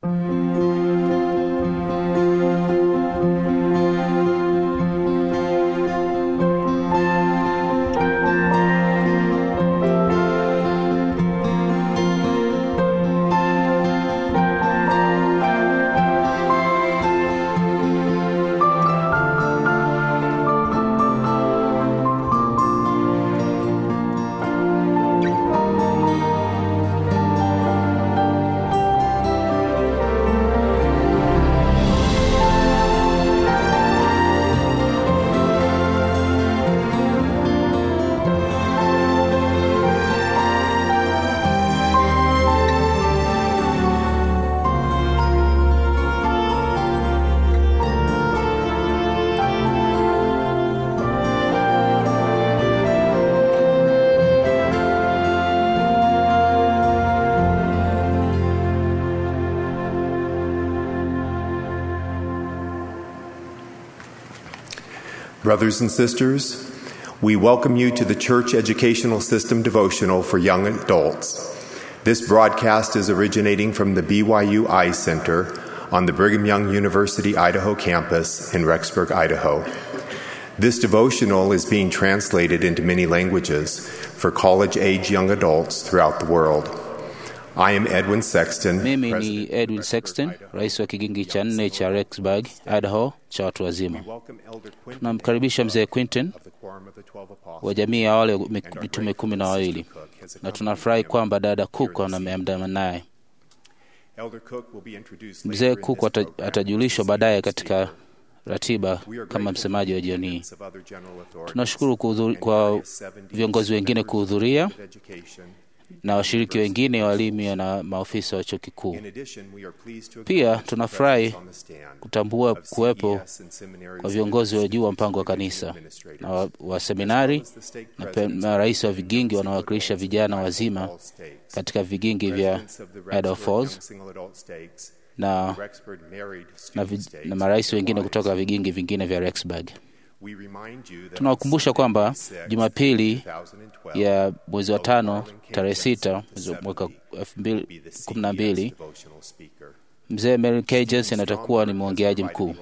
Brothers and sisters, we welcome you to the Church Educational System devotional for young adults. This broadcast is originating from the BYU Eye Center on the Brigham Young University Idaho campus in Rexburg, Idaho. This devotional is being translated into many languages for college age young adults throughout the world. I am Edwin Sexton. Mimi ni President of Edwin Rexburg, Sexton, Idaho. rais wa kigingi cha nne cha Rexburg, Idaho, cha watu wazima. We welcome Elder Quinton Tunamkaribisha mzee Quinton of the Quorum of the Twelve Apostles. wa jamii ya wale and our mitume grateful kumi na that wawili, Sister Cook has na accompanied tunafurahi him kwamba dada here Cook this evening. ameamdana naye. Elder Cook will be introduced later Mzee in Cook this ata- program atajulishwa as the baadaye speaker. katika ratiba We are kama grateful msemaji wa for the jioni hii. attendance of other general authorities Tunashukuru kuhudhuri- and kwa various 70 viongozi wengine members of kuhudhuria Board of Education. na washiriki wengine, walimu na maofisa wa chuo kikuu. In addition, we are pleased to Pia acknowledge the tunafurahi presence on the stand kutambua of kuwepo CES and seminaries kwa viongozi wa juu wa mpango wa kanisa na wa, wa seminari na pe- marais wa vigingi wanaowakilisha vijana wazima katika vigingi vya Idaho Falls na, na, vi, na marais wengine kutoka vigingi vingine vya Rexburg. Tunawakumbusha kwamba Jumapili ya mwezi wa tano tarehe sita mwezi wa mwaka elfu mbili kumi na mbili mzee Mary K. Jensen atakuwa ni mwongeaji mkuu.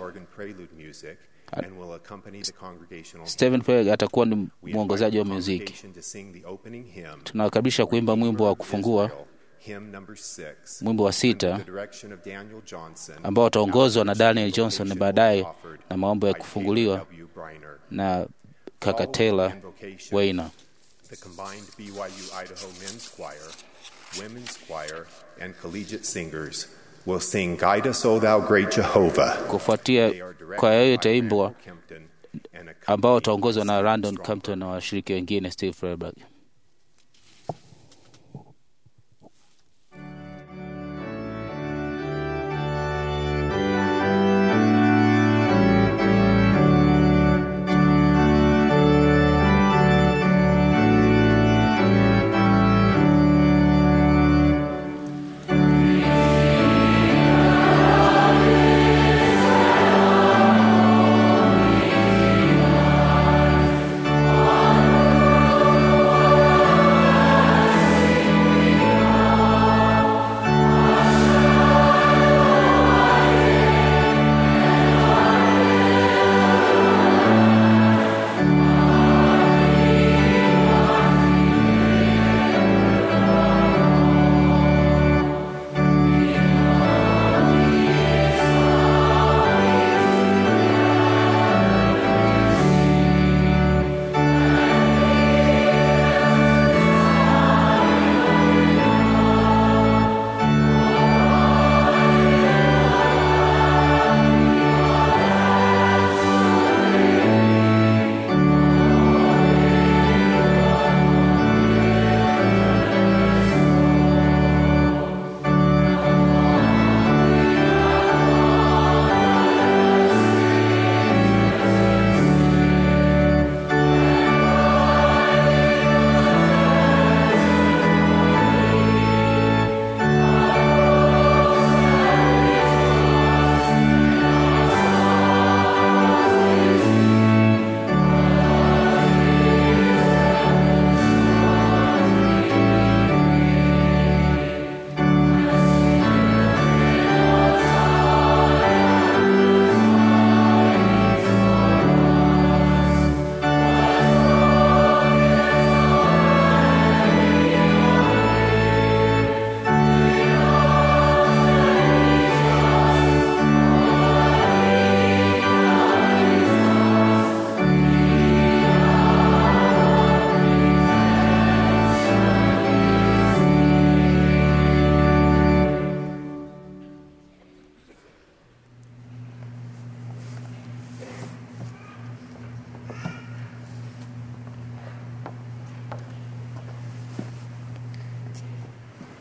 Stephen Pegg atakuwa ni mwongozaji wa muziki. Tunawakaribisha kuimba mwimbo wa kufungua, mwimbo wa sita ambao utaongozwa na Daniel Johnson na baadaye na maombo ya kufunguliwa na kaka Taylor Weiner. The combined BYU Idaho Men's Choir, Women's Choir, and Collegiate Singers will sing Guide Us, O Thou Great Jehovah. Kufuatia They are directed kwaya hiyo by itaimbwa Randall Kempton and ambao accompanied utaongozwa na by Randon Strong Campton na washiriki wengine Steve Freiberg. Thank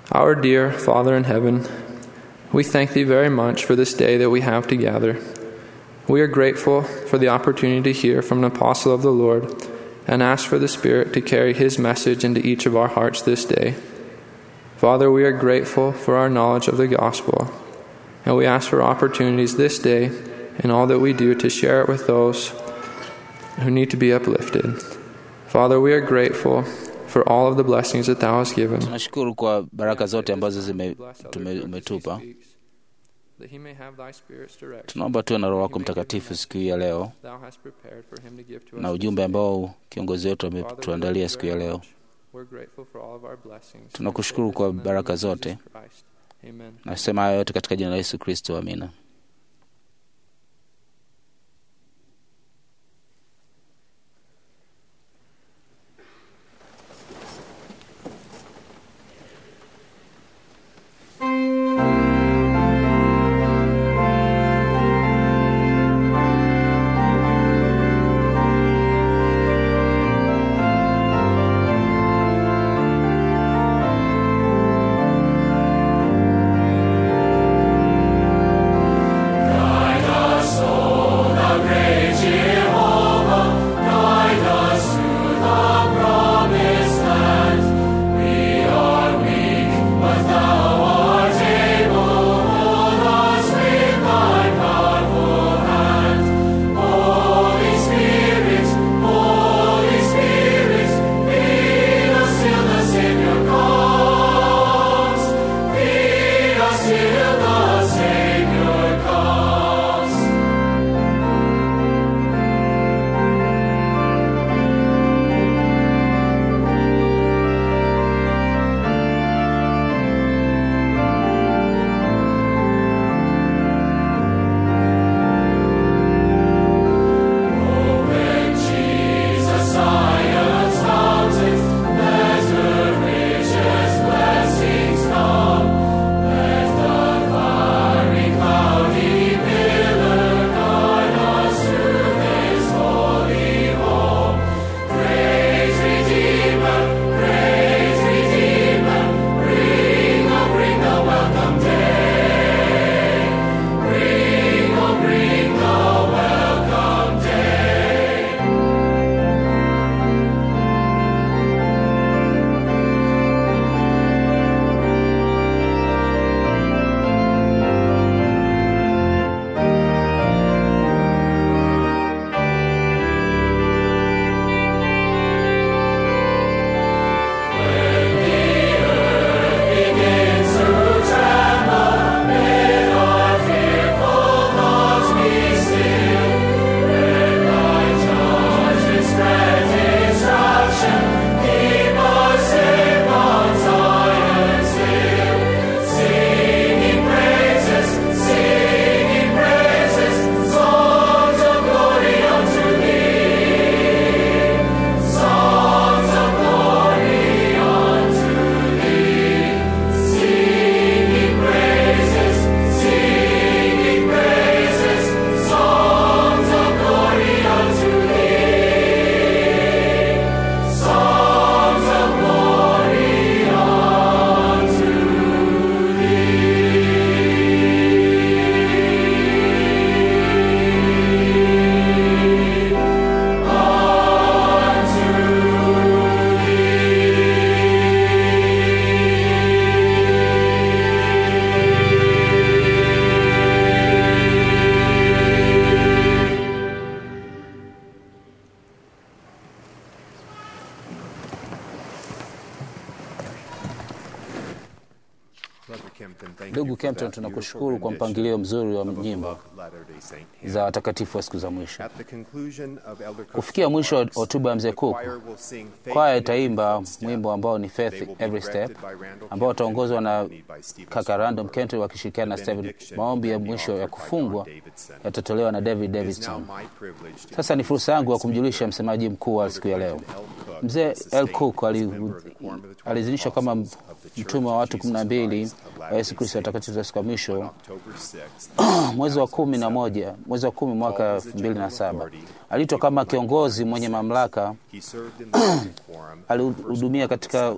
Our dear Father in heaven, we thank Thee very much for this day that we have to gather. We are grateful for the opportunity to hear from an apostle of the Lord and ask for the Spirit to carry His message into each of our hearts this day. Father, we are grateful for our knowledge of the gospel, and we ask for opportunities this day in all that we do to share it with those who need to be uplifted. Father, we are grateful for all of the blessings that Thou hast given. tunashukuru kwa baraka zote ambazo zime- Bless our tume- Lord as He umetupa speaks, that He may have Thy Spirit's direction. tunaomba tuwe na roho wako mtakatifu siku hii ya leo Thou hast prepared for Him to give to us na this ujumbe day. ambao kiongozi wetu Father, we ametuandalia love siku you ya very leo much. We're grateful for all of our blessings. Tunakushukuru kwa In the name baraka of Jesus zote. Christ. Amen. nasema haya yote katika jina la yesu kristo amina ndugu kempton tunakushukuru kwa mpangilio mzuri wa nyimbo za watakatifu wa siku za mwisho kufikia mwisho wa hotuba ya mzee cook kwaya itaimba mwimbo ambao ni faith every step ambao utaongozwa na kaka random kenton wakishirikiana na steven maombi ya mwisho ya kufungwa yatatolewa na david davidson sasa ni fursa yangu ya kumjulisha msemaji mkuu wa siku ya leo mzee l cook aliidhinishwa kama mtume wa watu kumi na mbili wa yesu kristo watakatifu wa siku ya mwisho mwezi wa kumi na moja mwezi wa kumi mwaka elfu mbili na saba aliitwa kama kiongozi mwenye mamlaka alihudumia katika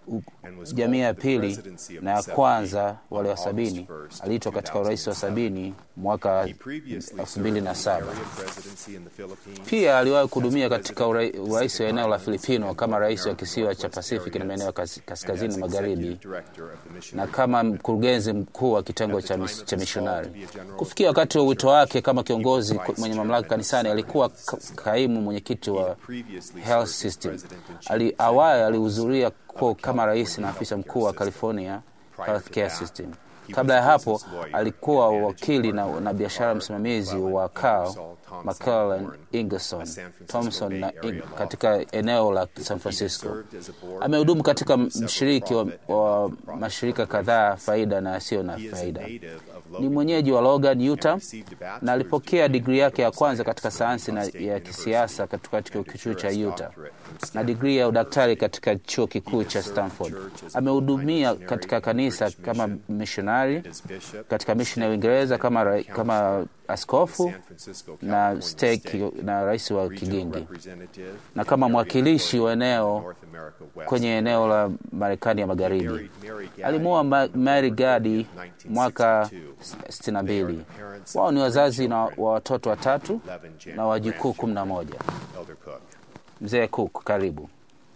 jamii ya pili na ya kwanza wale wa sabini. Aliitwa katika urais wa sabini mwaka elfu mbili na saba. Pia aliwahi kuhudumia katika urais wa eneo la Filipino kama rais wa kisiwa cha Pacific na maeneo kaskazini magharibi na kama mkurugenzi mkuu wa kitengo cha, cha mishonari. Kufikia wakati wa wito wake kama kiongozi mwenye mamlaka kanisani, alikuwa kaimu mwenyekiti wa Health System. Ali, awali alihudhuria kama rais na afisa mkuu wa California Healthcare System. Kabla ya hapo alikuwa wakili na, na biashara msimamizi wa Carl McClellan Ingerson Thompson na Ing, katika eneo la San Francisco. Amehudumu katika mshiriki wa, wa mashirika kadhaa faida na yasiyo na faida. Ni mwenyeji wa Logan, Utah na alipokea digrii yake ya kwanza katika sayansi na ya kisiasa katika chuo kikuu cha Utah na digrii ya udaktari katika chuo kikuu cha Stanford. Amehudumia katika kanisa kama missionary katika misheni ya Uingereza kama, kama askofu na stake na rais wa Kigingi na kama mwakilishi wa eneo kwenye eneo la Marekani ya Magharibi. Alimuoa Mary Gadi mwaka 62. Wao ni wazazi na wa watoto watatu na wajukuu kumi na moja. Mzee Cook, karibu.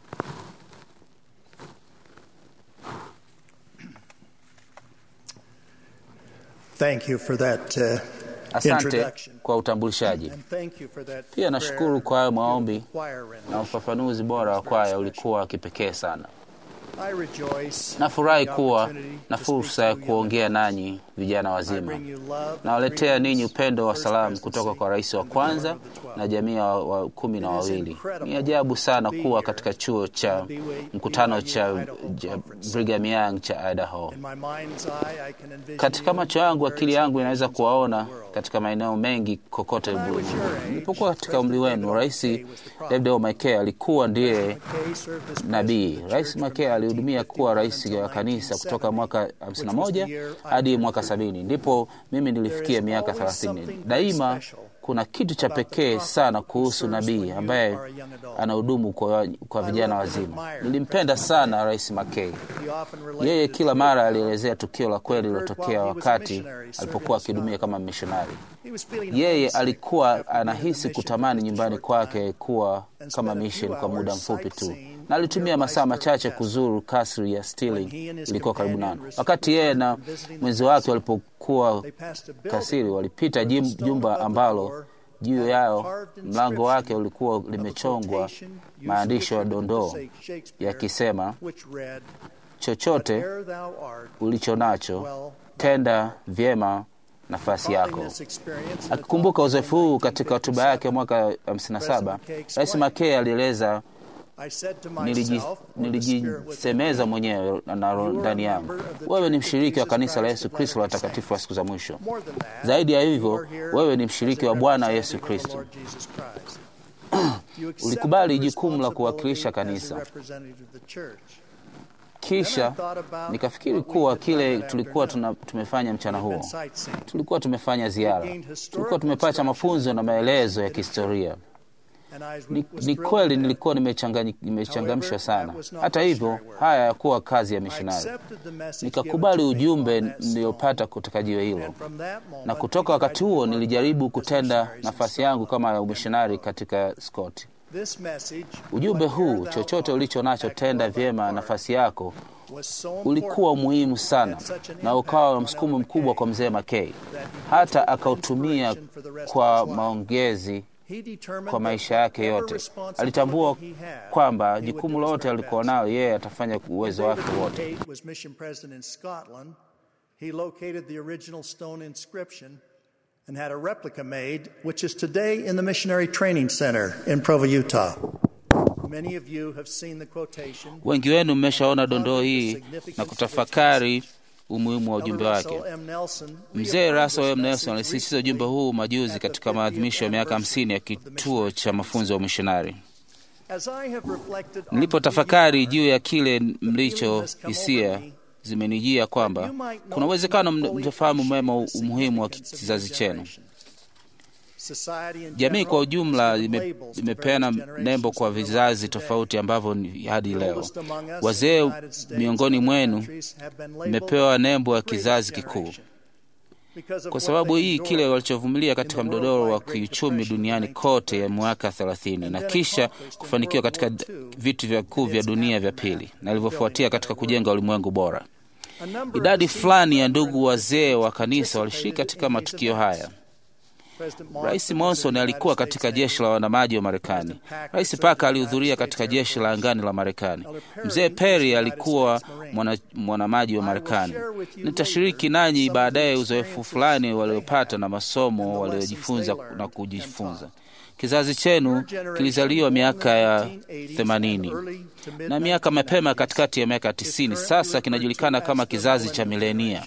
Thank you for that, uh, Asante kwa utambulishaji. Pia nashukuru kwa hayo maombi na ufafanuzi bora wa kwaya ulikuwa wa kipekee sana. Nafurahi kuwa na fursa ya kuongea nanyi vijana wazima. Nawaletea ninyi upendo wa salamu kutoka kwa rais wa kwanza na jamii wa kumi na wawili. Ni ajabu sana kuwa katika chuo cha mkutano cha Brigham Young cha Idaho. Katika macho yangu, akili yangu inaweza kuwaona katika maeneo mengi kokote ulimwenguni. Nilipokuwa katika umri wenu, Rais David O. McKay alikuwa ndiye nabii. Rais McKay alihudumia kuwa rais wa kanisa kutoka mwaka 51 hadi mwaka sabini, ndipo mimi nilifikia miaka 30. Daima kuna kitu cha pekee sana kuhusu nabii ambaye anahudumu kwa, kwa vijana wazima. Nilimpenda sana Rais McKay. Yeye kila mara alielezea tukio la kweli lilotokea wakati alipokuwa akihudumia kama mishonari. Yeye alikuwa anahisi kutamani nyumbani kwake kuwa kama mission kwa muda mfupi tu, na alitumia masaa machache kuzuru kasri ya Stirling ilikuwa karibu nalo. Wakati yeye na mwenzi wake walipokuwa kasiri, walipita jumba ambalo juu yao mlango wake ulikuwa limechongwa maandishi ya dondoo yakisema, chochote ulicho nacho tenda vyema nafasi yako. Akikumbuka uzoefu huu katika hotuba yake mwaka 57, Rais McKay alieleza nilijisemeza mwenyewe na ndani yangu, wewe ni mshiriki wa kanisa la Yesu Kristo la watakatifu wa siku za mwisho. Zaidi ya hivyo, wewe ni mshiriki wa Bwana Yesu Kristo. Ulikubali jukumu la kuwakilisha kanisa. Kisha nikafikiri kuwa kile tulikuwa tuna, tumefanya mchana huo, tulikuwa tumefanya ziara, tulikuwa tumepata mafunzo na maelezo ya kihistoria. Ni, ni kweli nilikuwa nimechangamshwa sana. Hata hivyo, haya yakuwa kazi ya mishonari. Nikakubali ujumbe niliyopata kutoka jiwe hilo, na kutoka wakati huo nilijaribu kutenda nafasi yangu kama umishonari katika Scott. Ujumbe huu, chochote ulicho nacho tenda vyema nafasi yako, ulikuwa muhimu sana na ukawa na msukumo mkubwa kwa mzee McKay, hata akautumia kwa maongezi kwa maisha yake yote. Alitambua kwamba jukumu lote alikuwa nalo yeye atafanya uwezo wake wote. and had a replica made, which is today in the Missionary Training Center in Provo, Utah. Many of you have seen the quotation. Wengi wenu mmeshaona dondoo hii na kutafakari umuhimu wa ujumbe wake. Mzee Russell M. Nelson alisisitiza ujumbe huu majuzi katika maadhimisho ya miaka hamsini ya kituo cha mafunzo ya umishonari. Nilipotafakari juu ya kile mlicho hisia zimenijia kwamba kuna uwezekano mtafahamu mema umuhimu wa kizazi chenu. Jamii kwa ujumla ime, imepeana nembo kwa vizazi tofauti ambavyo ni hadi leo. Wazee miongoni mwenu imepewa nembo ya kizazi kikuu kwa sababu hii kile walichovumilia katika mdodoro wa kiuchumi duniani kote ya mwaka 30 na kisha kufanikiwa katika vitu vya kuu vya dunia vya pili na ilivyofuatia katika kujenga ulimwengu bora. Idadi fulani ya ndugu wazee wa kanisa walishiriki katika matukio haya. Rais Monson alikuwa katika jeshi la wanamaji wa Marekani. Rais Parker alihudhuria katika jeshi la angani la Marekani. Mzee Perry alikuwa mwana, mwanamaji wa Marekani. Nitashiriki nanyi baadaye uzoefu fulani waliopata na masomo waliojifunza na kujifunza. Kizazi chenu kilizaliwa miaka ya themanini na miaka mapema katikati ya miaka tisini. Sasa kinajulikana kama kizazi cha milenia.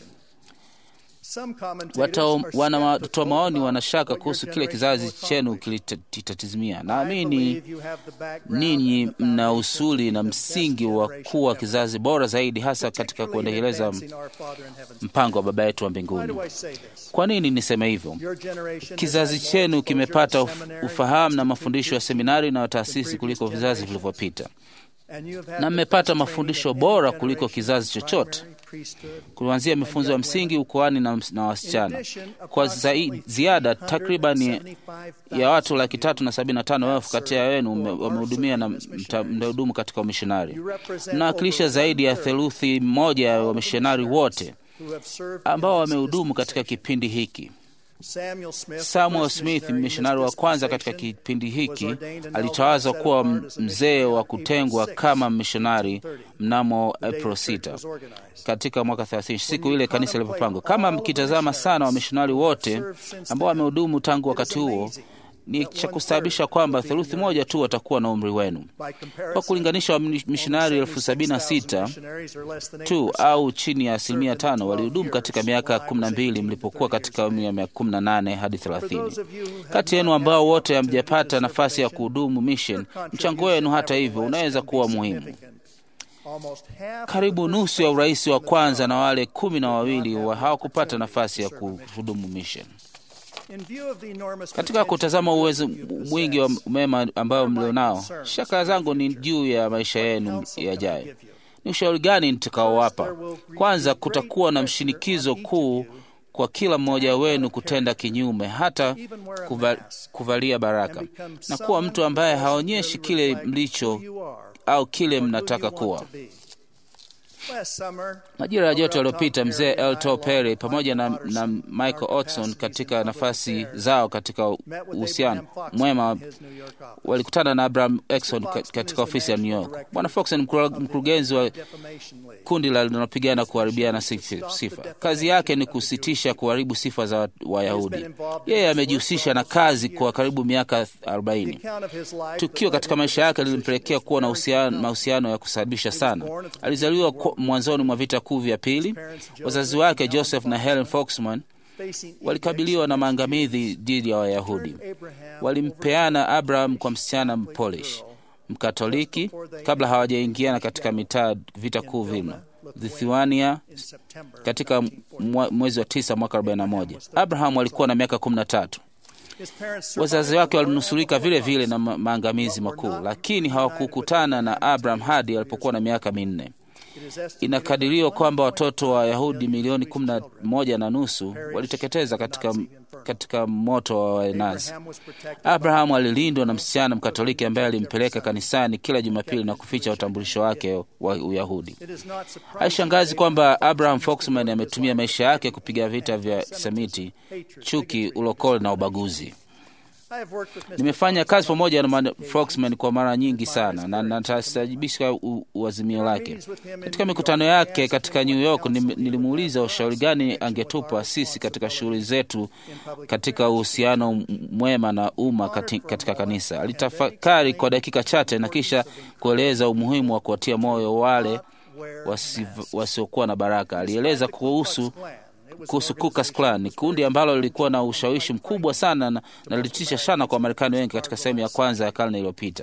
Wanatoa maoni wanashaka kuhusu kile kizazi chenu kilitatizimia. Naamini ninyi mna usuli na msingi wa kuwa kizazi bora zaidi, hasa katika kuendeleza mpango wa Baba yetu wa mbinguni. Kwa nini niseme hivyo? Kizazi chenu kimepata ufahamu na mafundisho ya seminari na taasisi kuliko vizazi vilivyopita, na mmepata mafundisho bora kuliko kizazi chochote kuanzia mifunzo ya msingi ukoani na, na wasichana kwa zai, ziada takriban ya watu laki tatu na sabini na tano elfu kati ya wenu wamehudumia na mtahudumu katika umishonari. Mnawakilisha zaidi ya theluthi moja ya wamishonari wote ambao wamehudumu katika kipindi hiki. Samuel Smith, mishonari wa kwanza katika kipindi hiki, alitawazwa kuwa mzee wa kutengwa kama mishonari mnamo April 6 katika mwaka 30, siku ile kanisa lilipopangwa. Kama mkitazama sana wamishonari wote ambao wamehudumu tangu wakati huo ni cha kustaabisha kwamba theluthi moja tu watakuwa na umri wenu. Kwa kulinganisha, wamishonari elfu sabini na sita tu au chini ya asilimia tano walihudumu katika miaka kumi na mbili mlipokuwa katika umri ya miaka kumi na nane hadi thelathini. Kati yenu ambao wote hamjapata nafasi ya kuhudumu mission, mchango wenu hata hivyo unaweza kuwa muhimu. Karibu nusu ya urais wa kwanza na wale kumi na wawili wa hawakupata nafasi ya kuhudumu mission. Katika kutazama uwezo mwingi wa mema ambayo mlionao, shaka zangu ni juu ya maisha yenu yajayo. Ni ushauri gani nitakaowapa? Kwanza, kutakuwa na mshinikizo kuu kwa kila mmoja wenu kutenda kinyume, hata kuva, kuvalia baraka na kuwa mtu ambaye haonyeshi kile mlicho au kile mnataka kuwa. Majira ya joto yaliyopita, mzee Elto Perry pamoja na, na Michael Otson katika nafasi zao katika uhusiano mwema walikutana na Abraham Exon katika ofisi ya New York. Bwana Fox ni mkurugenzi wa kundi la linalopigana kuharibiana sifa. Kazi yake ni kusitisha kuharibu sifa za Wayahudi. Yeye amejihusisha na kazi kwa karibu miaka 40. Tukio katika maisha yake lilimpelekea kuwa na mahusiano ya kusababisha sana. Alizaliwa mwanzoni mwa vita kuu vya pili. Wazazi wake Joseph na Helen Foxman walikabiliwa na maangamizi dhidi ya Wayahudi. Walimpeana Abraham kwa msichana Mpolish Mkatoliki kabla hawajaingiana katika mitaa vita kuu vino Lithuania katika mwezi wa tisa mwaka 41. Abraham alikuwa na miaka kumi na tatu. Wazazi wake walinusurika vile vile na maangamizi makuu, lakini hawakukutana na Abraham hadi alipokuwa na miaka minne. Inakadiriwa kwamba watoto wa Yahudi milioni kumi na moja na nusu waliteketeza katika, katika moto wa Waenazi. Abrahamu alilindwa na msichana Mkatoliki ambaye alimpeleka kanisani kila Jumapili na kuficha utambulisho wake wa Uyahudi. Haishangazi kwamba Abraham Foxman ametumia maisha yake kupiga vita vya semiti, chuki, ulokole na ubaguzi. Nimefanya kazi pamoja na Foxman kwa mara nyingi sana na natasajibisha uazimio lake. Katika mikutano yake katika New York, nilimuuliza ushauri gani angetupa sisi katika shughuli zetu katika uhusiano mwema na umma katika kanisa. Alitafakari kwa dakika chache na kisha kueleza umuhimu wa kuwatia moyo wale wasiokuwa na baraka. Alieleza kuhusu kuhusu Ku Klux Klan ni kundi ambalo lilikuwa na ushawishi mkubwa sana na lilitisha sana kwa Wamarekani wengi katika sehemu ya kwanza ya karne iliyopita,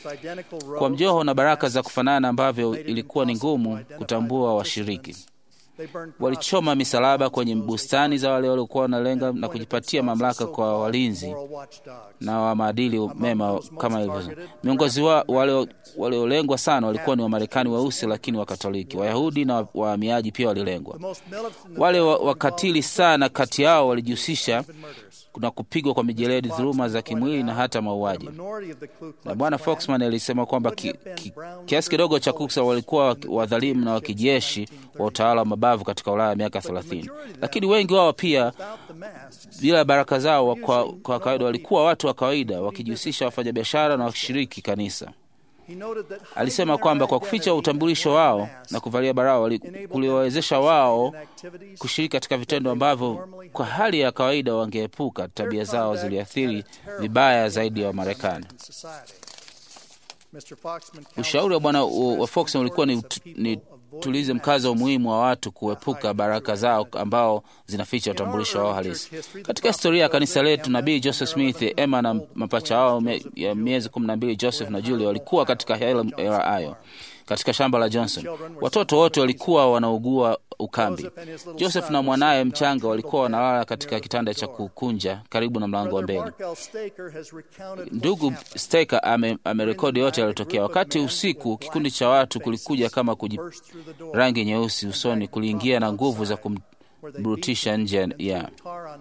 kwa mjoho na baraka za kufanana ambavyo ilikuwa ni ngumu kutambua washiriki. Walichoma misalaba kwenye bustani za wale waliokuwa wanalenga na kujipatia mamlaka kwa walinzi na wa maadili mema kama hivyo. Miongozi wa wale waliolengwa sana walikuwa ni Wamarekani weusi, lakini Wakatoliki, Wayahudi na wahamiaji pia walilengwa. Wale wakatili sana kati yao walijihusisha na kupigwa kwa mijeledi, dhuluma za kimwili na hata mauaji. Na Bwana Foxman alisema kwamba ki, ki, kiasi kidogo cha Kuksa walikuwa wadhalimu na wakijeshi wa utawala wa mabavu katika Ulaya ya miaka thelathini, lakini wengi wao pia bila baraka zao kwa, kwa kawaida walikuwa watu wa kawaida wakijihusisha wafanyabiashara na wakishiriki kanisa. Alisema kwamba kwa kuficha utambulisho wao na kuvalia barao kuliwawezesha wao kushiriki katika vitendo ambavyo kwa hali ya kawaida wangeepuka. Tabia zao ziliathiri vibaya zaidi ya Wamarekani. Ushauri wa bwana wa Foxman ulikuwa ni, ni tulize mkazo umuhimu wa watu kuepuka baraka zao ambao zinaficha utambulisho wao halisi. Katika historia ya kanisa letu, nabii Joseph Smith, Emma na mapacha wao ya miezi kumi na mbili, Joseph na Julia, walikuwa katika hela hayo katika shamba la Johnson. Watoto wote walikuwa wanaugua ukambi. Joseph na mwanaye mchanga walikuwa wanalala katika kitanda cha kukunja karibu na mlango wa mbele. Ndugu Staker amerekodi ame yote yaliyotokea. Wakati usiku, kikundi cha watu kulikuja kama kuji rangi nyeusi usoni, kuliingia na nguvu za kumburutisha nje ya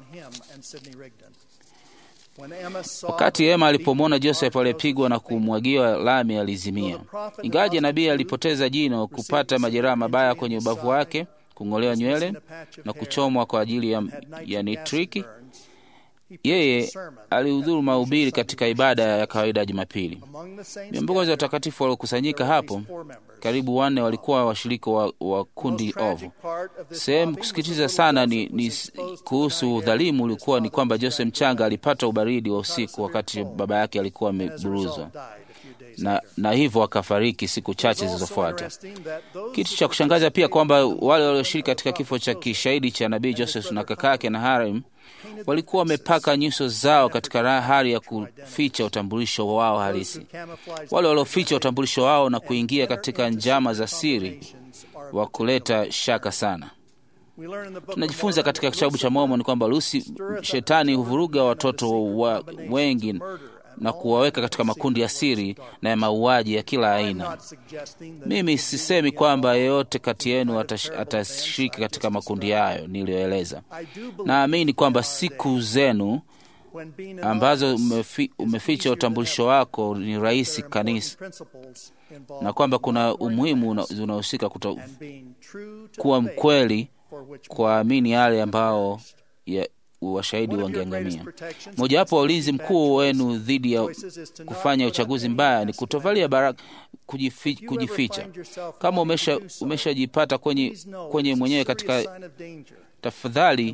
Wakati Ema alipomwona Joseph aliyepigwa na kumwagiwa lami alizimia. Ingawaje nabii alipoteza jino, kupata majeraha mabaya kwenye ubavu wake, kung'olewa nywele na kuchomwa kwa ajili ya, ya nitriki, yeye alihudhuru mahubiri katika ibada ya kawaida ya Jumapili. Viongozi wa watakatifu waliokusanyika hapo, karibu wanne walikuwa washirika wa, wa kundi ovu. Sehemu kusikitiza sana ni, ni kuhusu udhalimu ulikuwa ni kwamba Joseph mchanga alipata ubaridi wa usiku wakati baba yake alikuwa ameburuzwa na, na hivyo akafariki siku chache zilizofuata. Kitu cha kushangaza pia kwamba wale walioshiriki katika kifo cha kishahidi cha nabii Joseph na kaka yake na Harim walikuwa wamepaka nyuso zao katika hali ya kuficha utambulisho wao halisi. Wale walioficha utambulisho wao na kuingia katika njama za siri wa kuleta shaka sana. Tunajifunza katika kitabu cha Mormoni kwamba Lusi, shetani huvuruga watoto wa wengi na kuwaweka katika makundi ya siri na ya mauaji ya kila aina. Mimi sisemi kwamba yeyote kati yenu atashiriki katika makundi hayo niliyoeleza. Naamini kwamba siku zenu ambazo umefi, umeficha utambulisho wako ni rahisi kanisa, na kwamba kuna umuhimu unahusika kuwa mkweli, kuamini yale ambao ya, washahidi wangeangamia. Mojawapo wa ulinzi mkuu wenu dhidi ya kufanya uchaguzi mbaya ni kutovalia baraka, kujifi, kujificha. Kama umeshajipata umesha kwenye, kwenye mwenyewe katika, tafadhali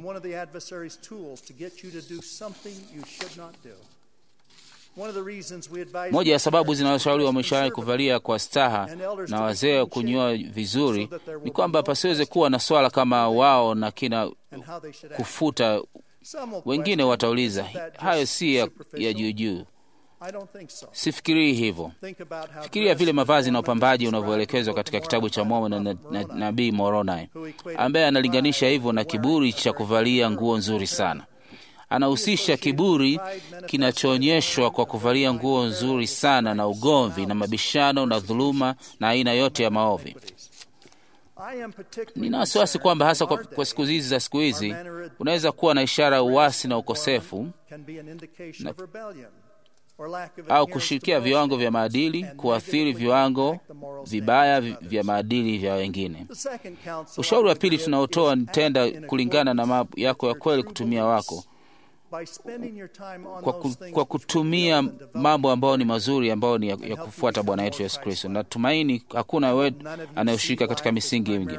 moja ya sababu zinazoshauri wameshawahi kuvalia kwa staha na wazee wa kunyoa vizuri ni kwamba pasiweze kuwa na swala kama wao na kina kufuta wengine watauliza hayo si ya, ya juujuu. Sifikirii hivyo. Fikiria vile mavazi na upambaji unavyoelekezwa katika kitabu cha Mormoni na, na, na nabii Moroni ambaye analinganisha hivyo na kiburi cha kuvalia nguo nzuri sana. Anahusisha kiburi kinachoonyeshwa kwa kuvalia nguo nzuri sana na ugomvi na mabishano na dhuluma na aina yote ya maovi. Nina wasiwasi kwamba hasa kwa, kwa siku hizi za siku hizi unaweza kuwa na ishara ya uasi na ukosefu na, au kushirikia viwango vya maadili, kuathiri viwango vibaya vya maadili vya wengine. Ushauri wa pili tunaotoa ni tenda kulingana na mambo yako ya kweli kutumia wako kwa, ku, kwa kutumia mambo ambayo ni mazuri ambayo ni ya, ya kufuata Bwana wetu Yesu Kristo. Natumaini hakuna wetu anayoshirika katika misingi mingi,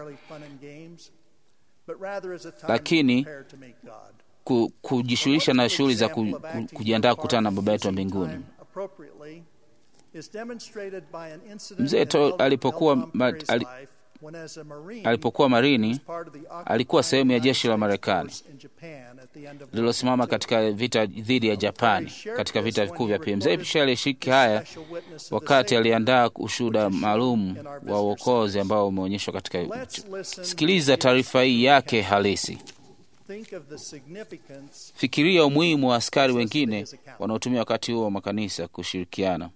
lakini ku, kujishughulisha na shughuli za ku, ku, kujiandaa kukutana na Baba yetu wa mbinguni. Mzee alipokuwa ali, when as a Marine, Alipokuwa marini, he was part of the alikuwa sehemu ya jeshi la United States Marekani force in Japan at the end of World lililosimama War II. katika vita dhidi ya Japani katika vita vikuu vya pili. Mzee Pishe alishiriki haya wakati aliandaa ushuhuda maalum wa uokozi ambao umeonyeshwa katika. Let's listen Sikiliza taarifa hii yake halisi. Think of the significance Fikiria umuhimu wa askari wengine wanaotumia wakati huo wa makanisa kushirikiana.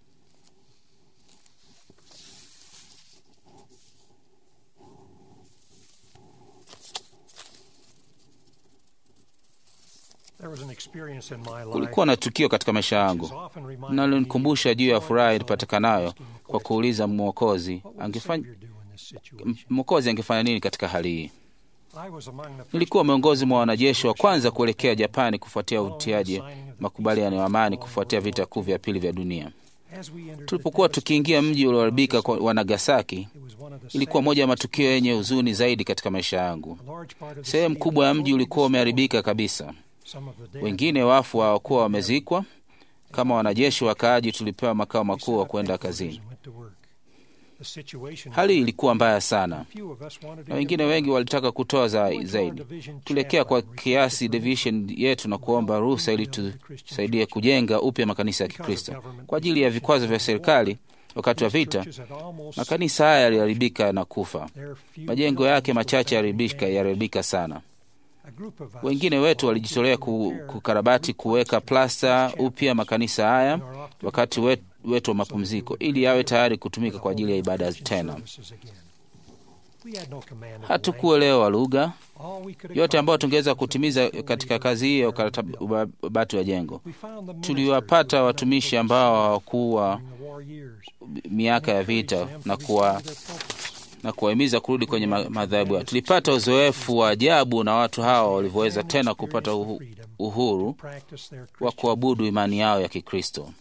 There was an experience in my life Kulikuwa na tukio katika maisha yangu which has often reminded linalonikumbusha me juu ya of furaha myself ilipatikanayo asking the kwa question, kuuliza Mwokozi what would the angefanya Savior do in this situation? Mwokozi angefanya nini katika hali hii. I was among the first Nilikuwa miongoni mwa wanajeshi wa kwanza kuelekea Japani kufuatia following the utiaji signing of the makubaliano ya peace amani treaty kufuatia following vita World kuu War vya pili vya dunia. II. As we entered the Tulipokuwa tukiingia mji ulioharibika kwa- wa Nagasaki, it was one of the ilikuwa moja ya saddest matukio yenye huzuni zaidi katika maisha yangu. A large part of the Sehemu city kubwa ya was mji totally ulikuwa destroyed. umeharibika kabisa. Some of the dead Wengine wafu hawakuwa wamezikwa. Kama wanajeshi wakaaji, tulipewa makao makuu wa kwenda kazini. Hali ilikuwa mbaya sana, na wengine wengi walitaka kutoa za, zaidi. Tulielekea kwa kiasi division yetu na kuomba ruhusa ili tusaidie kujenga upya makanisa ya Kikristo. Kwa ajili ya vikwazo vya serikali wakati wa vita, makanisa haya yaliharibika na kufa. Majengo yake machache yaliharibika yaliharibika sana. Wengine wetu walijitolea ku, kukarabati kuweka plasta upya makanisa haya wakati wetu, wetu wa mapumziko ili yawe tayari kutumika kwa ajili ya ibada tena. Hatukuelewa lugha yote ambayo tungeweza kutimiza katika kazi hiyo ya ukarabati wa jengo. Tuliwapata watumishi ambao hawakuwa miaka ya vita na kuwa na kuwahimiza kurudi kwenye madhabahu yao. Tulipata uzoefu wa ajabu na watu hawa walivyoweza tena kupata uhu, uhuru wa kuabudu imani yao ya Kikristo.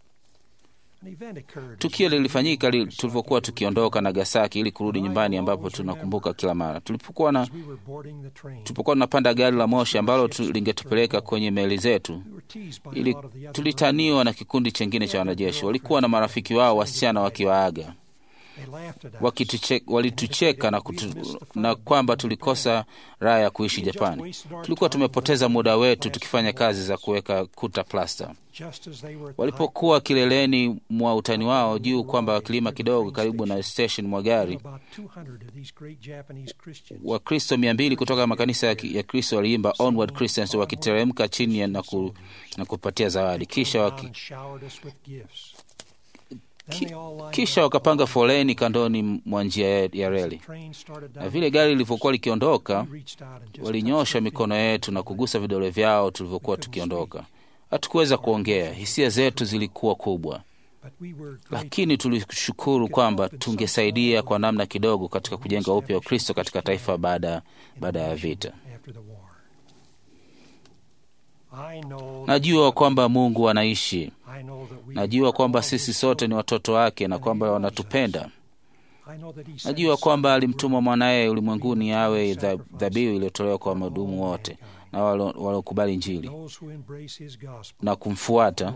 Tukio lilifanyika li, tulivyokuwa tukiondoka Nagasaki ili kurudi nyumbani, ambapo tunakumbuka kila mara tulipokuwa na tulipokuwa tunapanda gari la moshi ambalo tu, lingetupeleka kwenye meli zetu, ili tulitaniwa na kikundi chengine cha wanajeshi. Walikuwa na marafiki wao wasichana wakiwaaga walitucheka na, kutu, na kwamba tulikosa raha ya kuishi Japani. Tulikuwa tumepoteza muda wetu tukifanya kazi za kuweka kuta plasta. Walipokuwa kileleni mwa utani wao juu kwamba kilima kidogo karibu na station mwa gari, Wakristo mia mbili kutoka makanisa ya Kristo waliimba Onward Christians wakiteremka chini na, ku, na kupatia zawadi kisha waki, Ki, kisha wakapanga foleni kandoni mwa njia ya reli, na vile gari lilivyokuwa likiondoka, walinyosha mikono yetu na kugusa vidole vyao tulivyokuwa tukiondoka. Hatukuweza kuongea, hisia zetu zilikuwa kubwa, lakini tulishukuru kwamba tungesaidia kwa namna kidogo katika kujenga upya wa Kristo katika taifa baada baada ya vita. Najua kwamba Mungu anaishi. Najua kwamba sisi sote ni watoto wake na kwamba wanatupenda. Najua kwamba alimtuma mwanaye ulimwenguni awe dhabihu iliyotolewa kwa madumu wote na waliokubali Injili na kumfuata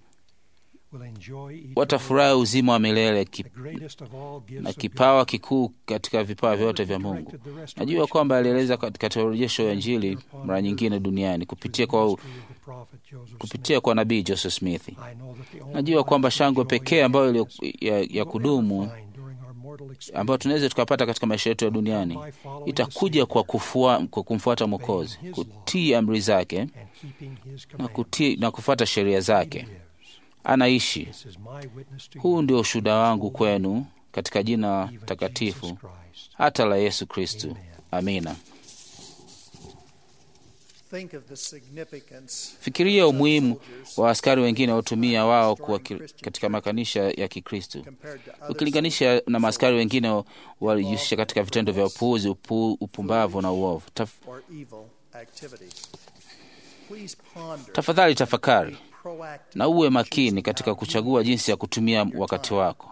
watafurahi uzima wa milele kip, na kipawa kikuu katika vipawa vyote vya Mungu. Najua kwamba alieleza katika urejesho wa Injili mara nyingine duniani kupitia kwa, kupitia kwa nabii Joseph Smith. Najua kwamba shangwe pekee ambayo ya, ya kudumu ambayo tunaweza tukapata katika maisha yetu ya duniani itakuja kwa, kufua, kwa kumfuata Mwokozi, kutii amri zake na, kutii, na kufuata sheria zake. Anaishi. Huu ndio ushuhuda wangu kwenu katika jina takatifu hata la Yesu Kristu. Amina. Fikiria umuhimu wa askari wengine waotumia wao kuwa katika makanisa ya Kikristu ukilinganisha na maaskari wengine walijihusisha katika vitendo vya upuuzi, upu, upumbavu na uovu. Taf... Tafadhali tafakari na uwe makini katika kuchagua jinsi ya kutumia wakati wako.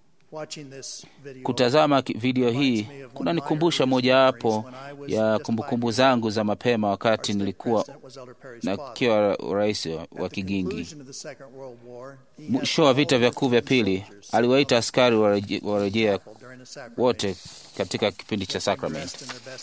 Kutazama video hii kunanikumbusha mojawapo ya kumbukumbu zangu za mapema wakati nilikuwa nakiwa rais wa Kigingi. Mwisho wa vita vya kuu vya pili, aliwaita askari warejea wote katika kipindi cha sakramenti.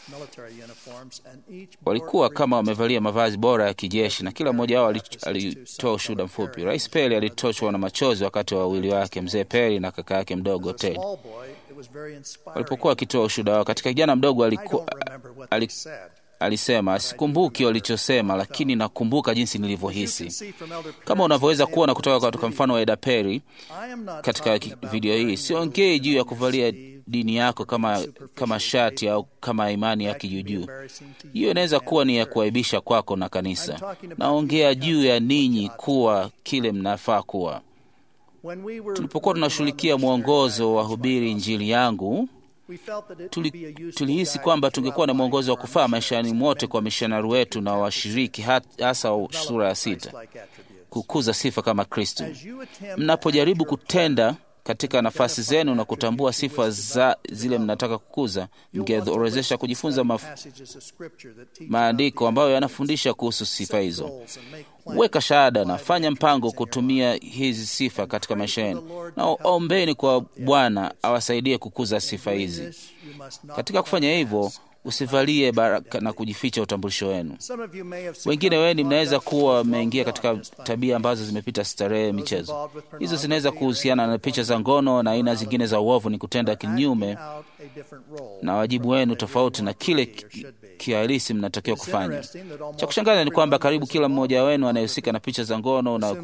Walikuwa kama wamevalia mavazi bora ya kijeshi, na kila mmoja wao alitoa ushuhuda mfupi. Rais Peri alitoshwa na machozi wakati wa wawili wake, mzee Peri na kaka yake mdogo Ted, walipokuwa wakitoa ushuhuda wao. Katika kijana mdogo alikuwa, alisema sikumbuki walichosema, lakini nakumbuka jinsi nilivyohisi. Kama unavyoweza kuona kutoka katika mfano wa Eda Peri katika video hii, siongei juu ya kuvalia dini yako kama, kama shati au kama imani ya kijuujuu. Hiyo inaweza kuwa ni ya kuaibisha kwako na kanisa. Naongea juu ya ninyi kuwa kile mnafaa kuwa. Tulipokuwa tunashughulikia mwongozo wa hubiri Injili yangu Tuli, tulihisi kwamba tungekuwa na mwongozo wa kufaa maishani mwote kwa mishonari wetu na washiriki, hasa sura ya sita, kukuza sifa kama Kristo. Mnapojaribu kutenda katika nafasi zenu na kutambua sifa za zile mnataka kukuza, mngeorezesha kujifunza maf... maandiko ambayo yanafundisha kuhusu sifa hizo. Weka shahada na fanya mpango kutumia hizi sifa katika maisha yenu, na ombeni kwa Bwana awasaidie kukuza sifa hizi. Katika kufanya hivyo, usivalie baraka na kujificha utambulisho wenu. Wengine wenu mnaweza kuwa wameingia katika tabia ambazo zimepita starehe, michezo. Hizo zinaweza kuhusiana na picha za ngono na aina zingine za uovu, ni kutenda kinyume na wajibu wenu tofauti na kile kihalisi mnatakiwa kufanya. Cha kushangaza ni kwamba karibu kila mmoja wenu anayehusika na picha za ngono na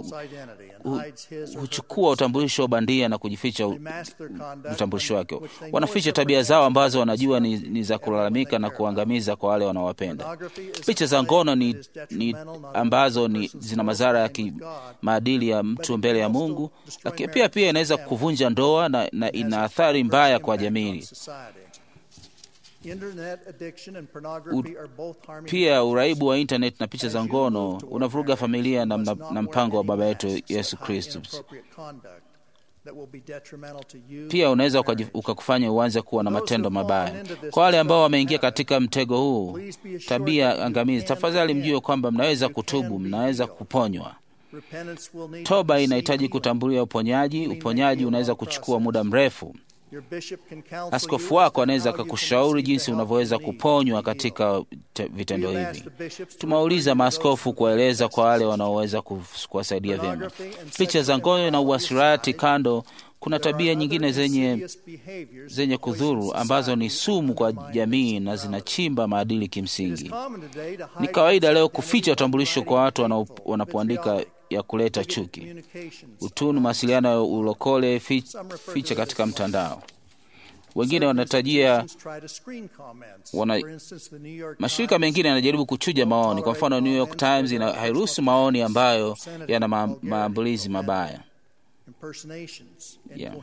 huchukua utambulisho wa bandia na kujificha utambulisho wake. Wanaficha tabia zao ambazo wanajua ni, ni za kulalamika na kuangamiza kwa wale wanaowapenda. Picha za ngono ni, ni ambazo ni, zina madhara ya kimaadili ya mtu mbele ya Mungu, lakini pia pia inaweza kuvunja ndoa na, na ina athari mbaya kwa jamii. U, pia uraibu wa internet na picha za ngono unavuruga familia na, na, na mpango wa Baba yetu Yesu Kristo. Pia unaweza ukakufanya uanze kuwa na matendo mabaya. Kwa wale ambao wameingia katika mtego huu, tabia angamizi, tafadhali mjue kwamba mnaweza kutubu, mnaweza kuponywa. Toba inahitaji kutambulia uponyaji. Uponyaji unaweza kuchukua muda mrefu. Askofu wako anaweza akakushauri jinsi unavyoweza kuponywa katika vitendo hivi. Tumewauliza maaskofu kuwaeleza kwa wale wanaoweza kuwasaidia vyema. Picha za ngono na uasherati kando, kuna tabia nyingine zenye, zenye kudhuru ambazo ni sumu kwa jamii na zinachimba maadili kimsingi. Ni kawaida leo kuficha utambulisho kwa watu wanapoandika ya kuleta chuki, utunu, mawasiliano ya ulokole, ficha katika mtandao. Wengine wanatajia wana, mashirika mengine yanajaribu kuchuja maoni. Kwa mfano, New York Times ina hairuhusu maoni ambayo yana ma, maambulizi mabaya yeah.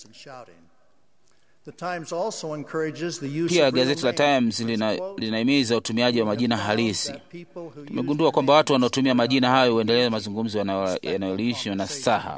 Pia gazeti la Times linahimiza utumiaji wa majina halisi. Tumegundua kwamba watu wanaotumia majina hayo huendeleza mazungumzo yanayolishwa na staha.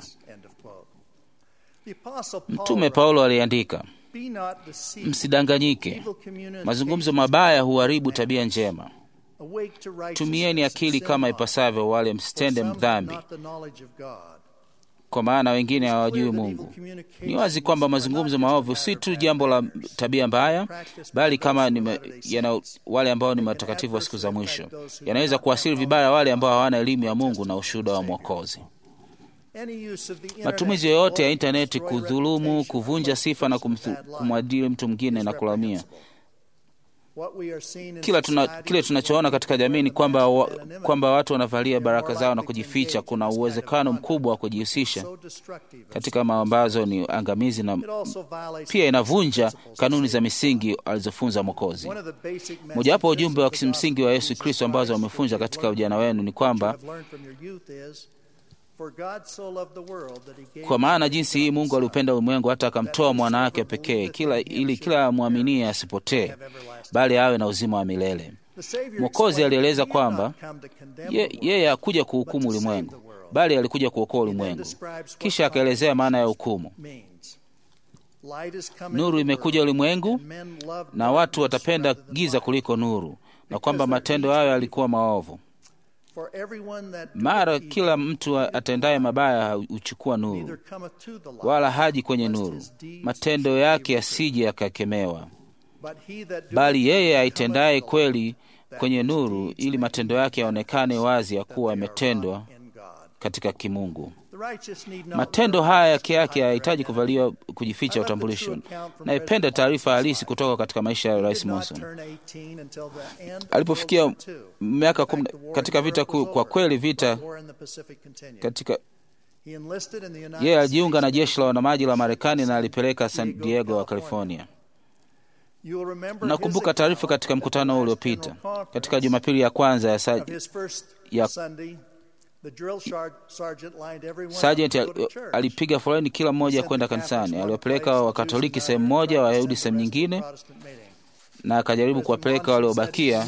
Mtume Paulo aliandika, msidanganyike, mazungumzo mabaya huharibu tabia njema. Tumieni akili kama ipasavyo, wale msitende dhambi kwa maana wengine hawajui Mungu. Ni wazi kwamba mazungumzo maovu si tu jambo la tabia mbaya, bali kama ni yana, wale ambao ni matakatifu wa siku za mwisho, yanaweza kuasiri vibaya wale ambao hawana elimu ya Mungu na ushuhuda wa Mwokozi. Matumizi yoyote ya intaneti kudhulumu, kuvunja sifa na kumwadili mtu mwingine na kulamia kila tuna, kile tunachoona katika jamii ni kwamba, wa, kwamba watu wanavalia baraka zao na kujificha. Kuna uwezekano mkubwa wa kujihusisha katika mambo ambazo ni angamizi na pia inavunja kanuni za misingi alizofunza Mwokozi. Mojawapo ujumbe wa kimsingi wa Yesu Kristo ambazo wamefunza katika ujana wenu ni kwamba kwa maana jinsi hii Mungu aliupenda ulimwengu hata akamtoa mwana wake pekee, kila ili kila amwaminie asipotee, bali awe na uzima wa milele. Mwokozi alieleza kwamba yeye ye hakuja kuhukumu ulimwengu, bali alikuja kuokoa ulimwengu. Kisha akaelezea maana ya hukumu. Nuru imekuja ulimwengu, na watu watapenda giza kuliko nuru, na kwamba matendo hayo yalikuwa maovu For everyone that doeth Mara evil kila mtu atendaye mabaya huchukua neither nuru, cometh to the light, wala haji kwenye lest nuru, his deeds matendo should be yake revealed. yasije yakakemewa. But he that doeth Bali yeye evil aitendaye cometh to the kweli light, kwenye that his nuru, deeds ili may matendo be yake yaonekane wazi ya that kuwa they are yametendwa wrought in God. katika kimungu. The righteous need not Matendo learn haya to yake yake hide their hayahitaji identity. kuvaliwa kujificha I love the utambulisho. true account from Naipenda President taarifa Monson's halisi life. kutoka katika maisha ya He Rais did not Monson. turn 18 until the end of Alipofikia World War II. miaka In fact, kumi the war katika in vita Europe was kuu, kwa over. kweli The vita war in the Pacific continued. katika He enlisted in the United yeye alijiunga na States jeshi la wanamaji la Marekani na San alipeleka San Diego, Diego wa California. California. You will remember Nakumbuka his taarifa account katika at the mkutano last uliopita General Conference katika Jumapili ya kwanza ya of sa, his first ya- Sunday. The drill shar- sergeant lined everyone Sergeant up to go to al- church. alipiga foleni kila mmoja kwenda kanisani. Aliwapeleka Wakatoliki sehemu moja, Wayahudi sehemu nyingine, na akajaribu kuwapeleka waliobakia.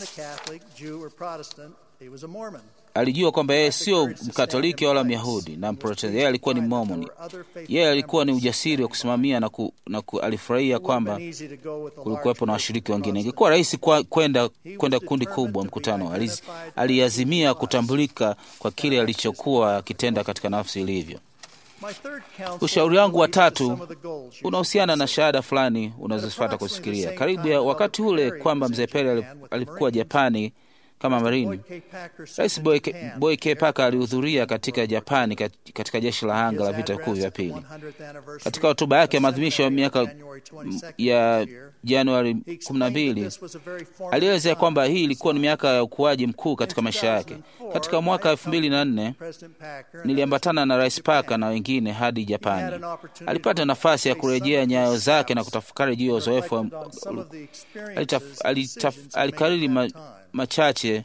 Alijua kwamba yeye sio Mkatoliki wala Myahudi na Mprotestanti, yeye alikuwa ni Mormoni. Yeye alikuwa ni ujasiri wa kusimamia na, ku, na ku, alifurahia kwamba kulikuwepo na washiriki wengine. Ingekuwa rahisi kwa- kwenda kwenda kundi kubwa mkutano. Aliz- Aliazimia kutambulika kwa kile alichokuwa akitenda katika nafsi ilivyo. Ushauri wangu wa tatu unahusiana na shahada fulani unazofuata kusikilia. Karibu ya wakati ule kwamba mzee Perry ali- alikuwa Japani kama marini, Rais Boy K- Boy K. Parker alihudhuria katika Japani kat- katika jeshi la anga la vita vikuu vya pili. Katika hotuba yake ya maadhimisho ya miaka m- ya Januari 12 alielezea kwamba hii ilikuwa ni miaka ya ukuaji mkuu katika maisha yake. Katika mwaka 2004 niliambatana na Rais Parker na wengine hadi Japani. Alipata nafasi ya kurejea nyayo zake na kutafakari juu ya uzoefu wa- alitaf- alitaf- alikariri ma, machache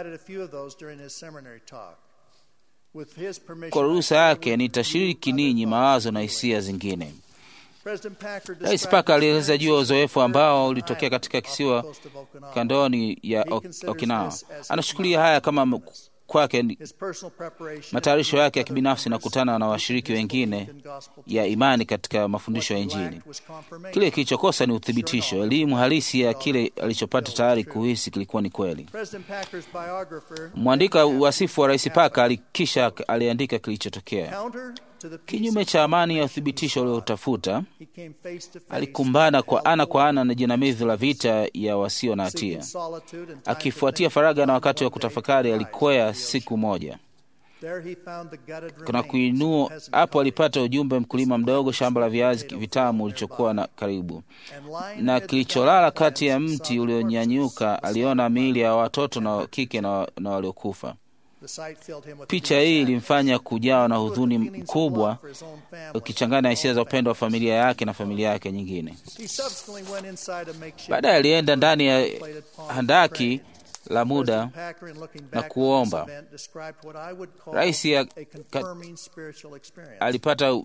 kwa ruhusa yake nitashiriki ninyi mawazo na hisia zingine. Rais Parker alieleza juu ya uzoefu ambao ulitokea katika kisiwa kandoni ya Ok- Okinawa. Anachukulia haya kama m- kwake ni matayarisho yake ya kibinafsi na kukutana na washiriki wengine ya imani katika mafundisho ya Injili. Kile kilichokosa ni uthibitisho, elimu halisi ya kile alichopata tayari kuhisi kilikuwa ni kweli. Mwandika wasifu wa Rais Parker alikisha aliandika kilichotokea. Kinyume cha amani ya uthibitisho uliotafuta, alikumbana kwa ana kwa ana na jinamizi la vita ya wasio na hatia. Akifuatia faraga na wakati wa kutafakari, alikwea siku moja kuna kuinua hapo. Alipata ujumbe, mkulima mdogo, shamba la viazi vitamu ulichokuwa na karibu na kilicholala kati ya mti ulionyanyuka. Aliona miili ya watoto na wa kike na, na waliokufa. Picha hii ilimfanya kujawa na huzuni mkubwa, ukichanganya hisia za upendo wa familia yake na familia yake nyingine. Baadaye alienda ndani ya handaki la muda na kuomba. Rais ya- ka- alipata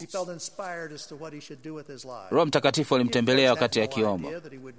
Roho Mtakatifu alimtembelea wakati akiomba.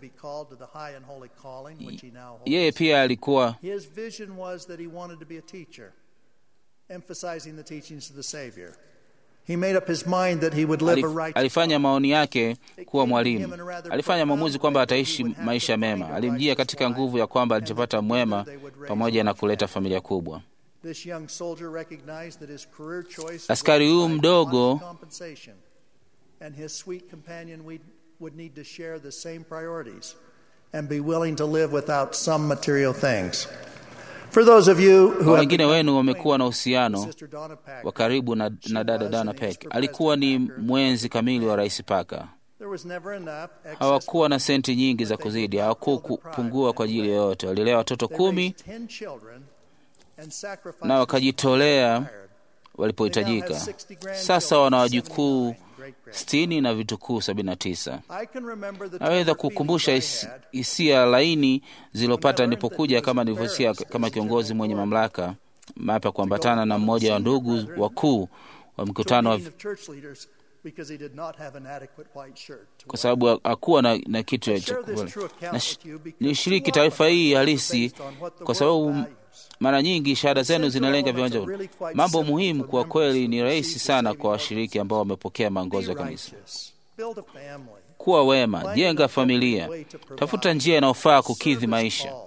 Yeye pia alikuwa His vision was that he wanted to be a teacher, emphasizing the teachings of the Savior. He made up his mind that he would live a alif- righteous alifanya maoni yake kuwa mwalimu. Alifanya maamuzi kwamba ataishi maisha mema. Alimjia katika nguvu ya kwamba alichopata mwema pamoja na kuleta familia kubwa. This young soldier recognized that his career choice Askari would huyu provide mdogo- modest compensation, and his sweet companion would, would need to share the same priorities and be willing to live without some material things. For those of you who Kwa have wengine become wenu wamekuwa na acquainted uhusiano with Sister Donna Packer, wa karibu na, na dada Dana Peck, alikuwa ni mwenzi kamili wa Rais Parker. there was never enough excess Hawakuwa na senti nyingi za kuzidi, hawakupungua kwa ajili yoyote. Walilea watoto They kumi raised 10 children and sacrificed na wakajitolea required. walipohitajika. Sasa wana wajukuu sitini na vitukuu sabini na tisa. I can remember the Naweza tender kukumbusha feelings I his- had hisia laini zilizopata nilipokuja kama nilivyosikia kama kiongozi mwenye mamlaka mapya kuambatana na mmoja wa ndugu wakuu wa to a mkutano wa meeting of church leaders because he did not have an adequate white shirt to kwa wear. sababu hakuwa na, na kitu I ya share this chakula. true account Na sh- with you because Nilishiriki too taarifa often hii it's halisi based on what the kwa world sababu values. mara nyingi shahada zenu Essential zinalenga elements viwanja. are really quite Mambo simple muhimu for kwa members kweli who ni receive rahisi the sana saving kwa washiriki ambao wamepokea maongozo Be ya kanisa. righteous. Build a family. Kuwa wema, jenga familia, tafuta njia inayofaa kukidhi maisha,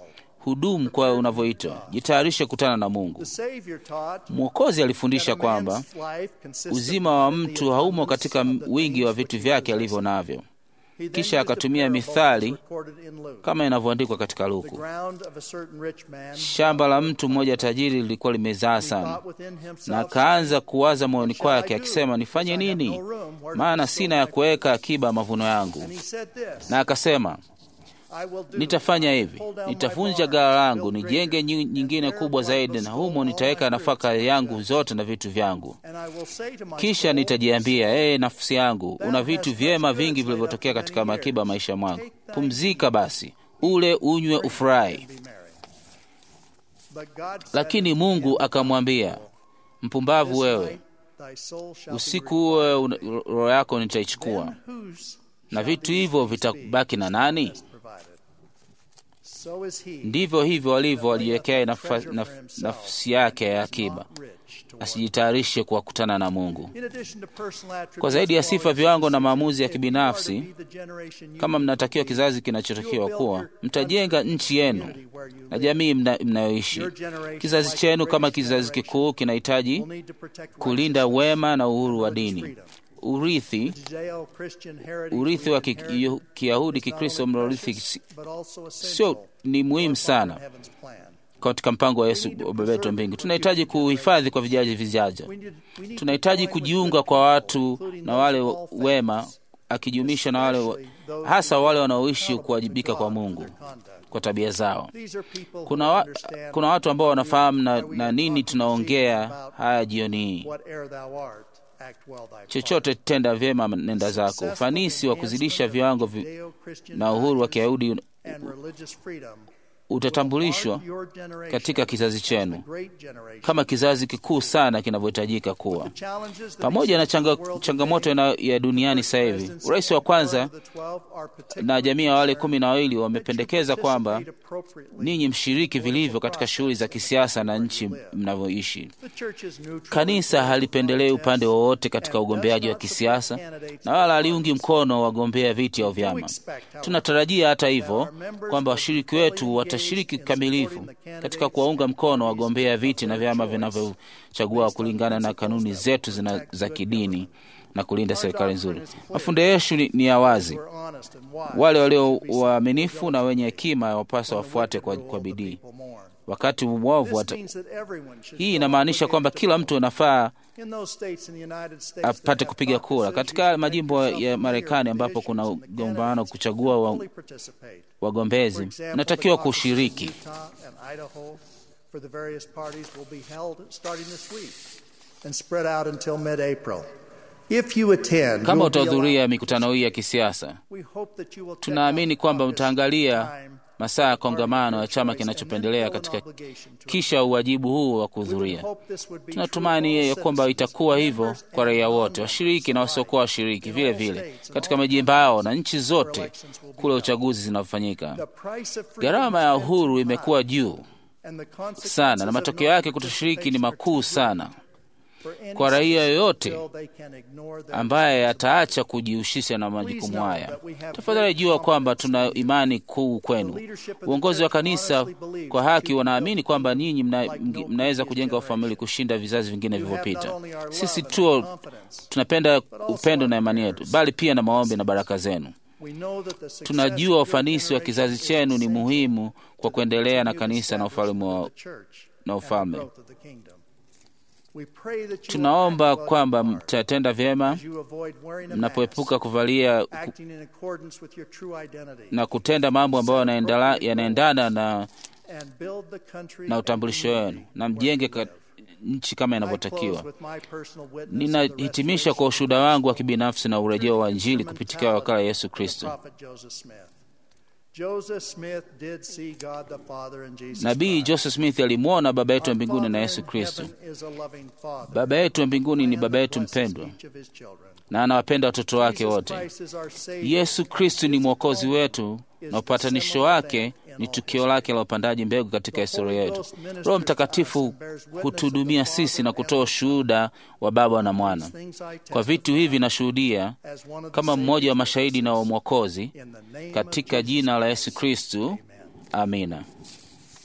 hudumu kwa unavyoitwa, jitayarishe kukutana na Mungu. The Savior taught Mwokozi alifundisha that a man's kwamba life consists of uzima wa not in the mtu haumo abundance katika of the wingi wa things vitu which he vyake alivyo possesses. navyo. He then Kisha used a akatumia parable mithali recorded in Luke. kama inavyoandikwa katika The Luku. ground of a certain rich man Shamba la mtu mmoja tajiri lilikuwa limezaa he sana, thought within himself, na akaanza kuwaza moyoni What shall I kwake do? akisema, nifanye Because I have nini? no room where to Maana bestow sina ya my kuweka produce." akiba ya mavuno yangu. And he said this, Na akasema, I will do. nitafanya I will hivi, pull down my nitavunja barns, ghala langu, build nijenge greater, nyi- and nyingine there kubwa will I zaidi, na bestow humo all nitaweka my nafaka fruits and yangu goods. zote na vitu vyangu. And I will say to my Kisha soul, nitajiambia, ee nafsi yangu, Thou una hast vitu much vyema goods vingi laid up vilivyotokea for katika many makiba years. maisha mwangu. Take thy Pumzika ease, basi, ule, unywe, drink, ufurahi. and be merry. But God said Lakini unto Mungu him, akamwambia, mpumbavu This wewe, night thy soul shall be usiku huo una- roho yako required. nitaichukua, Then whose na shall vitu these hivyo things be vitabaki na nani? best provided? So is he Ndivyo hivyo walivyo that layeth waliwekea up nafa- treasure naf- for himself, nafsi yake ya and is akiba, not rich toward asijitayarishe kuwakutana na Mungu. In addition to personal attributes, Kwa zaidi ya sifa, qualities, viwango na and maamuzi ya decisions, if you are to kibinafsi, be the generation you Kama need mnatakiwa to be, kizazi you kinachotakiwa will kuwa, build your mtajenga country nchi yenu community where you na live. jamii mna- mnayoishi. Your generation, Kizazi like chenu the kama greatest kizazi generation, kikuu kinahitaji will need to protect kulinda righteousness, wema na uhuru wa religious dini. freedom. Urithi Judeo-Christian heritage urithi we wa ki- inherited Kiyahudi is not Kikristo only mnaorithi precious, but also sio essential ni muhimu for our Father sana in heaven's plan. katika mpango wa Yesu Baba yetu wa mbingu. Tunahitaji kuhifadhi kwa vijaji vijaja. We need- we need to Tunahitaji join with kujiunga good kwa people, watu including na those wale of all wema, faiths, akijumuisha na wale wa- especially those hasa who wale are wanaoishi accountable kuwajibika to kwa God for Mungu their conduct. kwa tabia zao. These are people who Kuna, wa, understand kuna watu ambao wanafahamu na, why we na are nini talking this evening tunaongea about haya jioni hii. whate'er thou art, act well thy part. Chochote tenda vyema nenda zako. Successful Ufanisi wa kuzidisha enhancement viwango of vi, Judeo-Christian na uhuru wa values Kiyahudi and religious freedom utatambulishwa will mark your generation katika kizazi as the chenu great generation. kama kizazi kikuu sana kinavyohitajika kuwa. The challenges that Pamoja na exist in changa, the world changamoto today, ina- ya duniani sasa hivi, presidents urais wa and kwanza part of the 12 are na particularly jamii ya wale concerned kumi na wawili that you wamependekeza kwamba participate appropriately ninyi mshiriki in the vilivyo political katika shughuli za process kisiasa na where you nchi live. mnavyoishi. The church is neutral in Kanisa political halipendelei upande contests wowote katika and does ugombeaji wa not support kisiasa candidates na wala or haliungi parties. mkono wagombea viti au We do vyama. expect, however, Tunatarajia hata hivyo that our members kwamba will be washiriki fully wetu engaged watashiriki in kikamilifu supporting the katika candidates kuwaunga and mkono parties wagombea of viti na their vyama choice vinavyochagua based on kulingana na principles kanuni that zetu will zina, protect za good kidini government. na kulinda Our serikali doctrine nzuri. is clear. Mafundisho yetu ni, ni ya wazi. We're honest and wise, Wale walio should be waaminifu sensible na wenye diligently. hekima wapaswa When the wafuate wicked kwa, rule, kwa the bidii. people mourn. Wakati mwovu This wata... means that everyone should Hii feel inamaanisha kwamba obligated to kila vote. mtu anafaa In those states in the United States that apate have kupiga thought kura. decisions Katika to majimbo make ya yourself Marekani familiar with ambapo the kuna issues and the gombano candidates kuchagua wa, fully participate. For wagombezi, example, mnatakiwa the caucuses in kushiriki. Utah and Idaho for the various parties will be held starting this week and spread out until mid-April. If you attend, Kama you'll be utahudhuria allowed- mikutano hii ya kisiasa, We hope that you will check tunaamini out the kwamba caucus mtaangalia time masaa ya party of kongamano your ya chama choice and then kinachopendelea feel an katika obligation to kisha uwajibu huu wa We would kuhudhuria. hope this would be true Tunatumani for ya all kwamba citizens, itakuwa hivyo members kwa and raia wote, non-members washiriki na alike, wasiokuwa washiriki, in vile all vile states and katika all majimbo yao na countries nchi where zote elections will be kule held. uchaguzi zinafanyika. The price of freedom Gharama ya has been uhuru too imekuwa high, juu and the consequences sana na of matokeo yake kutoshiriki ni non-participation are makuu too sana great for any kwa raia citizen yoyote to feel they can ignore their ambaye responsibilities. ataacha kujihusisha na Please majukumu know haya. that we have Tafadhali great jua kwamba confidence tuna imani kuu kwenu. The leadership of the Uongozi wa church kanisa honestly believes kwa that haki you wanaamini build kwamba ninyi mna, like no mnaweza previous kujenga ufamili generation. kushinda vizazi vingine You have not vilivyopita. only our love Sisi and tu our confidence, tunapenda but also upendo na our imani yetu, prayers. bali pia na maombi na baraka zenu. We know that the success Tunajua of your ufanisi wa generation kizazi is chenu ni essential muhimu to kwa the kuendelea na continued kanisa na ufalme establishment wa of the church na and the ufalme. growth of the kingdom. We pray that you will Tunaomba act well kwamba your part mtatenda vyema as you avoid wearing a mnapoepuka mask, kuvalia ku- acting in accordance with your true identity, na kutenda mambo ambayo yanaendala- yanaendana na, and build the country na and utambulisho community wenu na where mjenge you ka, live. nchi kama I inavyotakiwa. close with my personal witness of the Ninahitimisha kwa ushuhuda wangu wa kibinafsi na urejeo wa Injili kupitia wakala ya Yesu Kristo. Prophet Joseph Smith. Joseph Smith did see God the Father and Jesus Nabii Christ. Joseph Smith alimwona Baba yetu wa Our mbinguni na Father Yesu in Kristo. heaven is a loving Father. Baba yetu wa mbinguni ni And Baba yetu blesses mpendwa each of his children. na anawapenda watoto wake Jesus wote. Christ is our Savior. Yesu Kristo ni mwokozi wetu na upatanisho wake ni tukio lake la upandaji mbegu katika historia yetu. Roho Mtakatifu hutuhudumia sisi na kutoa ushuhuda wa Baba na Mwana. Kwa vitu hivi nashuhudia kama mmoja wa mashahidi na wa mwokozi katika jina la Yesu Kristu. Amina.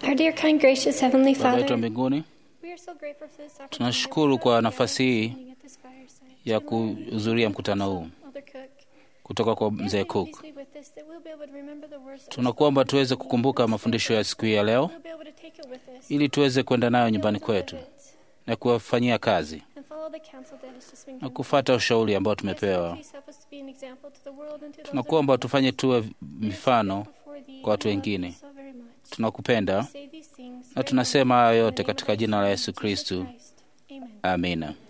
Our dear, kind, gracious Heavenly Baba yetu wa Father, mbinguni, we are so grateful for this opportunity tunashukuru kwa nafasi hii at this fireside. ya kuhudhuria mkutano huu Mother Cook, kutoka kwa we ask mzee that you Cook. please be with us, that we'll be able to remember the words that were Tunakuomba tuweze kukumbuka mafundisho ya siku hii ya leo We'll be able to take it with us, ili tuweze kwenda nayo be nyumbani able to live kwetu it, na kuwafanyia kazi and follow the counsel that has just been na given. kufata ushauri ambao I ask that you tumepewa. please help us to be an example to the world and to those Tunakuomba around us. tufanye tuwe We are mifano before thee, kwa watu we love you wengine. so very much. Tunakupenda We say these things na very tunasema haya much in the yote name of katika our jina la Son, Yesu Jesus Kristu. Christ. Amen. Amina.